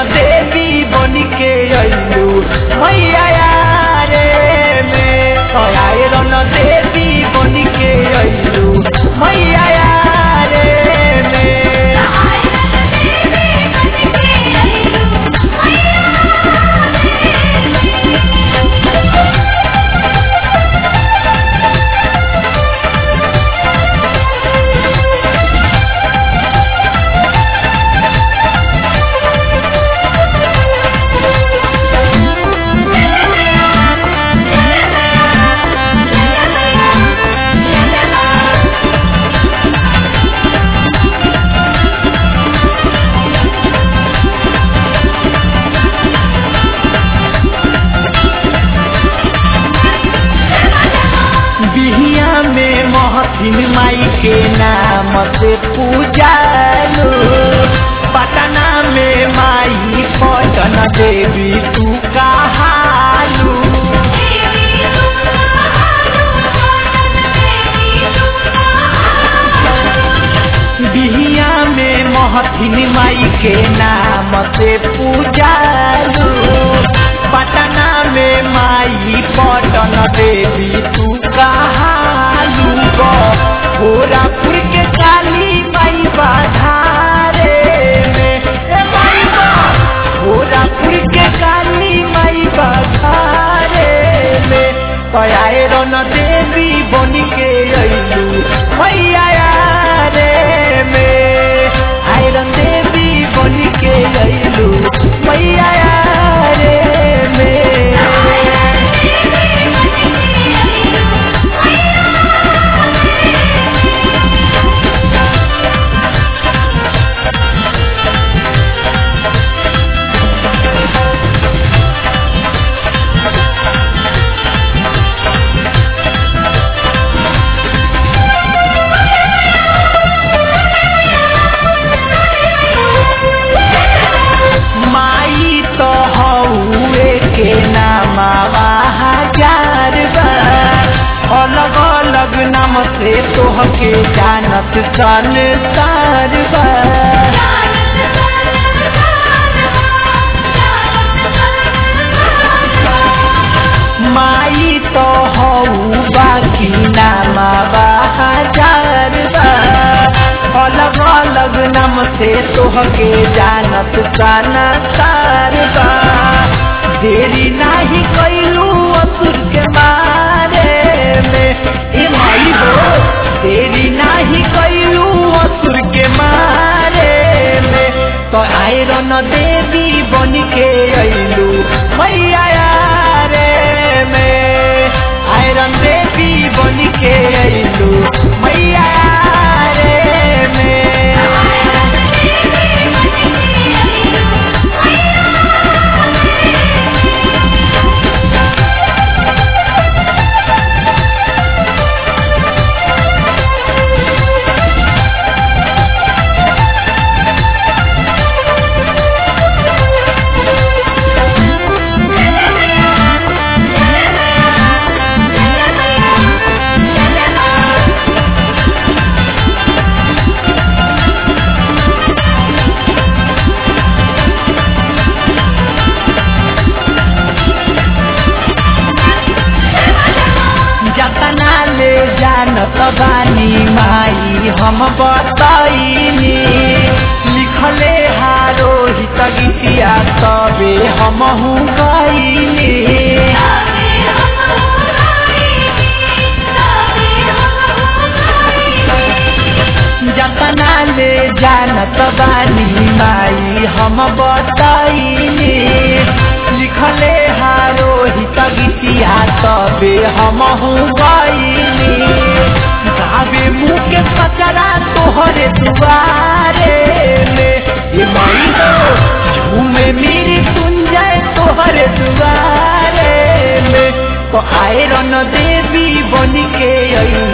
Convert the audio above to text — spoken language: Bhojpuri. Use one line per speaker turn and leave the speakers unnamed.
देवी बन के अइलू मैया रे में आयरन देवी बन के अइलू मैया रे में बिहिया में महथिन माई के नाम से पूजालू पटना में माई पटन देवी तू कहालू बिहिया में महथिन माई के नाम से पूजालू पटना में माई पटन देवी तू कहालू गो गोरापुर के काली माई बाधारे में ए माई बा गोरापुर के काली माई बाधारे में पयाए रन देवी बन के अइलू मैया रे में आयरन देवी बन के अइलू मैया रे में माई तो हौए के नामावा हजार बा अलग अलग नाम से तोहके जानत संसार बा माई तो हऊ बाकी नामावा हजार बा अलग अलग नाम से तोहके जानत संसार बा देरी नाही कैलू असुर के मारे में ए माई हो देरी नाही कैलू असुर के मारे में तो आयरन देवी बन के अइलू मैया रे में आयरन देवी बन के अइलू मैया रे में जतना ले जानत बानी माई हम बताइनी लिखले हारो हित गीतिया तबे हमहू गईनी जतना ले जानत बानी माई हम बताइनी लिखले हारो हित गीतिया तबे हमहू गईनी गावे मुँह के कचरा तोहरे दुआरे में ये माई हो झूमे मेरी कुंजय तोहरे दुआरे में तो आयरन देवी बन के अइलू